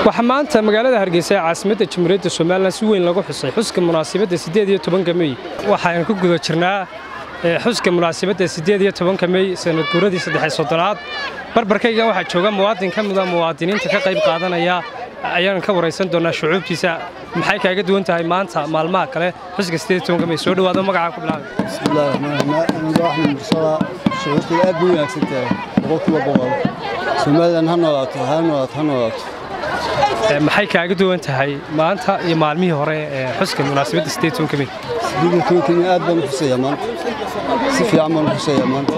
waxaa maanta magaalada hargeysa ee caasimadda jamhuuriyadda somalilan si weyn lagu xusay xuska munaasabadda siddeed iyo tobanka mey waxaan ku guda jirnaa xuska munaasabadda siddeed iyo tobanka mey sanad guuradii saddex soddonaad barbarkayga waxaa jooga muwaadin ka mida muwaadiniinta ka qayb qaadanaya ayaan ka waraysan doonaa shucuubtiisa maxay kaaga duwan tahay maanta maalmaha kale xuska siddeed iyo tobanka mey soo dhowaado magacaa ku bilaabay bismillahi raxmaan raxiim aniga axmed mursala shucuurtayda aad bay wanaagsan tahay boqolkiiba boqol somalilan ha noolaato ha noolaato ha noolaato maxay kaaga duwan tahay maanta iyo maalmihii hore ee xuska munaasabadda siddeed tobanka mey siddeed iyo tobankii aad baan u xusayaa maanta si fiican baan u xusayaa maanta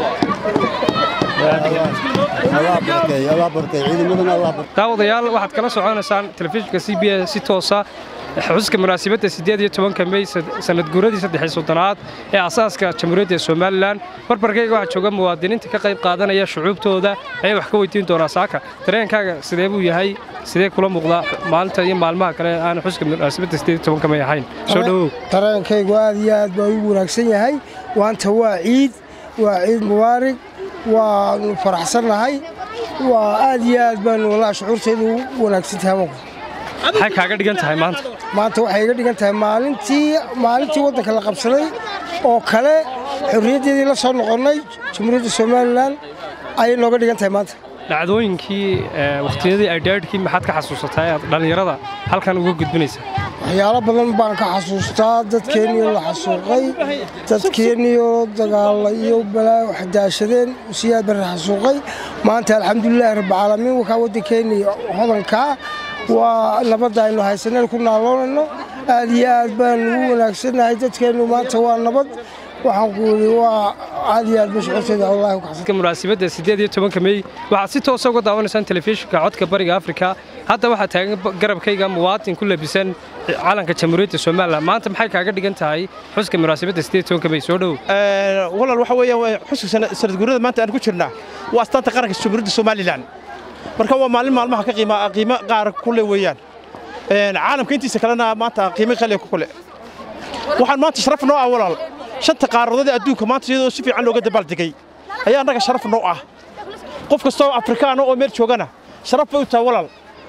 allah barkeey allah barkeey ciidamadana allah barkeey daawadayaal waxaad kala soconaysaan telefishinka c b s si toosa xuska munaasabadda siddeed iyo tobanka mey sanad guuradii saddex soddonaad ee asaaska jamhuuriyadda somalilan barbarkayga waxaa jooga muwaadiniinta ka qayb qaadanaya shucuubtooda ayay wax ka weydiin doonaa saaka dareenkaaga sidee buu yahay sidee kula muuqdaa maalinta iyo maalmaha kale aan xuska munaasabadda siddeed iyo tobanka mey ahayn soo dhowow dareenkaygu aad iyo aad baa ugu wanaagsan yahay maanta waa ciid waa ciid mubaarig waanu faraxsannahay waa aad iyo aad baanu walaa shucuurtaydu u wanaagsan tahay maxay kaaga dhigan tahay maanta maanta waxay iga dhigan tahay maalintii maalintii waddanka la qabsaday oo kale xorriyaddeedii la soo noqonnay jamhuuriyadda somalilan ayay nooga dhigan tahay maanta dhacdooyinkii wakhtiyadii aydhaadhkii maxaad ka xasuusataa ee aad dhallinyarada halkan uga gudbinaysaa waxyaalo badan baan ka xasuustaa dadkeenniyoo la xasuuqay dadkeenniyoo dagaalla iyo balaa wax daashadeen siyaad barre xasuuqay maanta alxamdulilaahi rabbilcaalamiin wakaa waddankeenni hodankaa waa nabadda aynu haysaneen ku naaloonayno aad iyo aad baanu ugu wanaagsannahay dadkeennu maanta waa nabad waxaan ku yidhi waa aad iyo aad ba shucuurteeda wallahi ku xasan munaasabadda siddeed iyo tobanka mey waxaad si toosa uga daawanaysaan telefishinka codka bariga afrika hadda waxaa taagan garabkayga muwaadin ku labisan calanka jamhuuriyadda somalilan maanta maxay kaaga dhigan tahay xuska munaasabadda siddeed iyo tobanka mey soo dhowow walaal waxa weeyaan xuska sanad guurada maanta aan ku jirnaa waa astaanta qaranka jamhuuriyadda somalilan marka waa maalin maalmaha ka qiimo qaar kule weeyaan caalamka intiisa kalena maanta qiimo qaliya ku kule waxaan maanta sharaf noo ah walaal shanta qaaradood ee adduunka maanta iyadoo si fiican looga dabaaldegay ayaa annaga sharaf noo ah qof kastoo afrikaana oo meel joogana sharaf bay u tahay walaal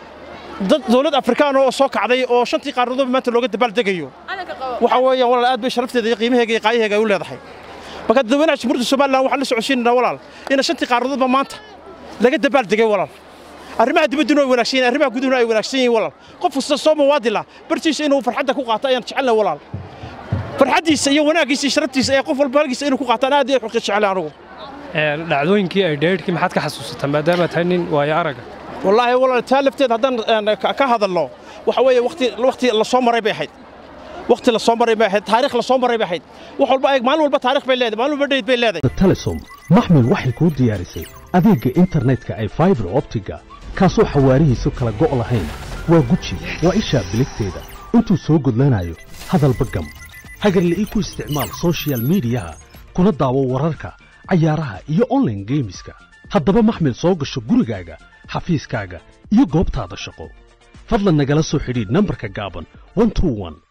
dad dawlad afrikaana oo soo kacday oo shantii qaaradoodba maanta looga dabaaldegayo waxa weeyaan walaal aad bay sharafteeda iyo qiimaheega iyo qaayaheega ay u leedahay marka dadweynaha jamhuuriyadda somalilan waxaan la socodsiinaynaa walaal ina shantii qaaradoodba maanta laga dabaaldegay walaal arrimaha dibadduna way wanaagsan yihiin arrimaha gudahuna ay wanaagsan yihiin walaal qof kasta soo muwaadila bartiisa inuu farxadda ku qaato ayaan jecelnahay walaal farxaddiisa iyo wanaaggiisa iyo sharaftiisa ee qof walba halkiisa inuu ku qaataan aad iyo xuqi jecel anugu dhacdooyinkii ay dheerhkii maxaad ka xasuusataa maadaama tahay nin waayo araga wallaahi walaal taa lafteed haddaan ka hadalno waxa weeye waqti waqti la soo maray bay ahayd waqti la soo maray bay ahayd taariikh la soo maray bay ahayd wax walba eeg maalin walba taariikh bay leedahay maalin walba dheyd bay leedahay telesom maxmil waxay kuu diyaarisay adeegga internetka ay faibar optiga kaasoo xawaarihiisu kala go' lahayn waa guji waa ishaa biligteeda intuu soo gudlanayo hadalba gam hagarle ii ku isticmaal soshiyal miidiyaha kuna daawo wararka cayaaraha iyo onlaine geemiska haddaba maxmil soo gasho gurigaaga xafiiskaaga iyo goobtaada shaqo fadlan nagala soo xidhiidh nambarka gaaban